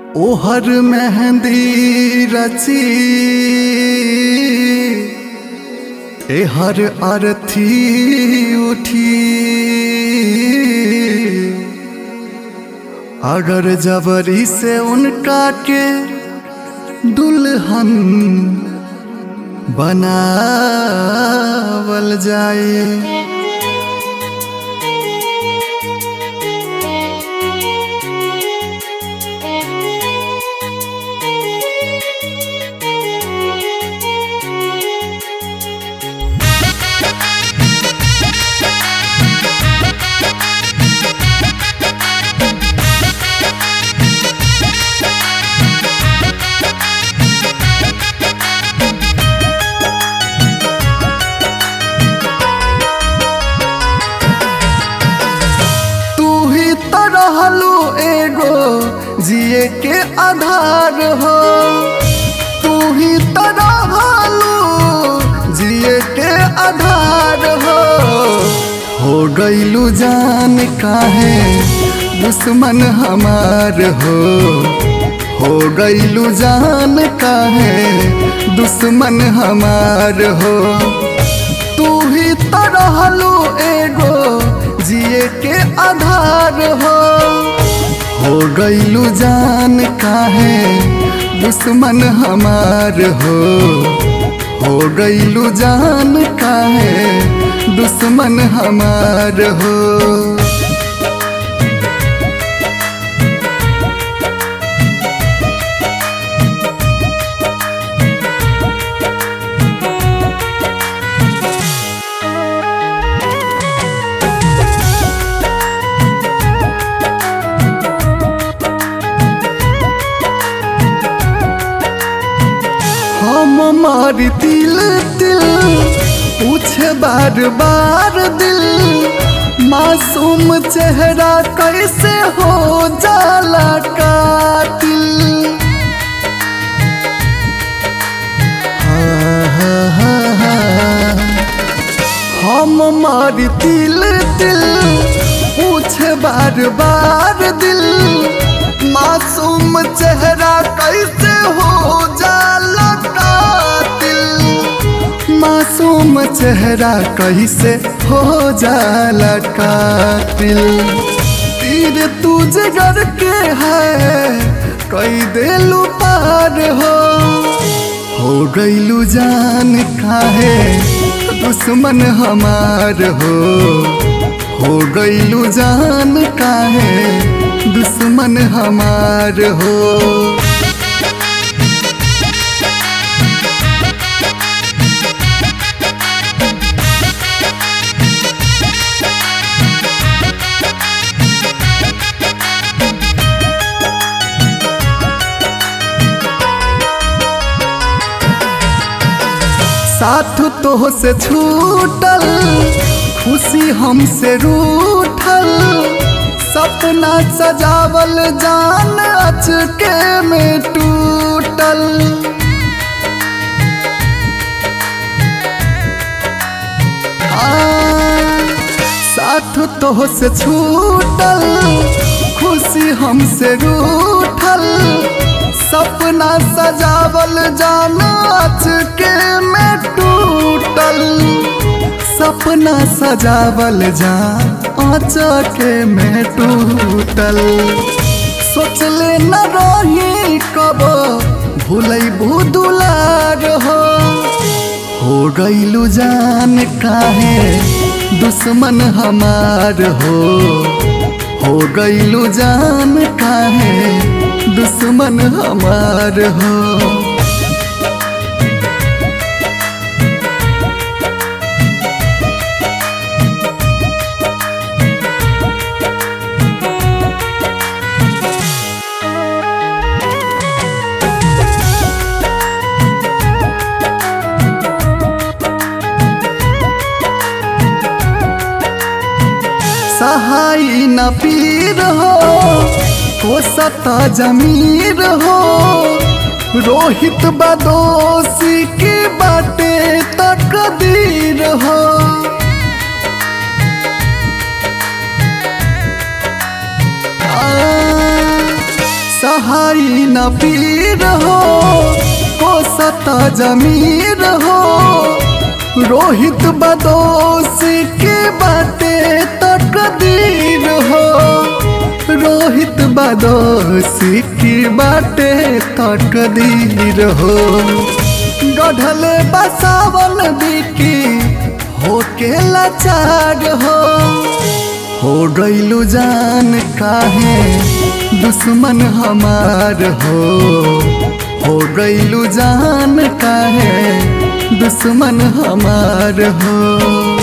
ओहर मेहंदी रची एहर अरथी उठी अगर जबरी से उनका के दुल्हन बनावल जाए तू ही तो रहलू एगो जिए के आधार हो तू ही तो रहलू जिए के आधार हो हो गईलू जान काहे दुश्मन हमार हो हो गईलू जान काहे दुश्मन हमार हो तू ही तो रहलू एगो जिए के आधार हो हो गईलू जान काहे दुश्मन हमार हो हो गईलू जान काहे दुश्मन हमार हो हम मारी दिल दिल पूछे बार बार दिल मासूम चेहरा कैसे हो जाला कातिल हाँ, हाँ, हाँ, हाँ। हम मारी दिल दिल पूछे बार बार दिल मासूम चेहरा कैसे हो जाला कातिल मासूम चेहरा कैसे हो जाला कातिल तीर तू जिगर के है कई दिलू पार हो हो गईलू जान काहे दुश्मन हमार हो हो गईलू जान काहे दुश्मन हमार हो साथ तो से छूटल खुशी हमसे रूठल सपना सजावल जान अचके में टूटल आ, साथ तो से छूटल खुशी हमसे रूठल सपना सजावल जाना के में टूटल सपना सजावल जा के में टूटल सोचले न रही कब भूलैबू दुलार हो हो गईलू जान काहे दुश्मन हमार हो हो गईलू जान काहे दुश्मन हमार हो सहाय न पीर हो कोसता जमीर हो रोहित बदोसी की बाटे तकदीर हो सहाई पीर हो कोसत जमीर हो रोहित बदोस के बाटे तकदीर हो रोहित बदोस की बाटे तकदीर हो गढ़ले बसावन बिकी होके लाचार हो हो गईलू जान काहे दुश्मन हमार हो हो गईलू जान काहे दुश्मन हमार हो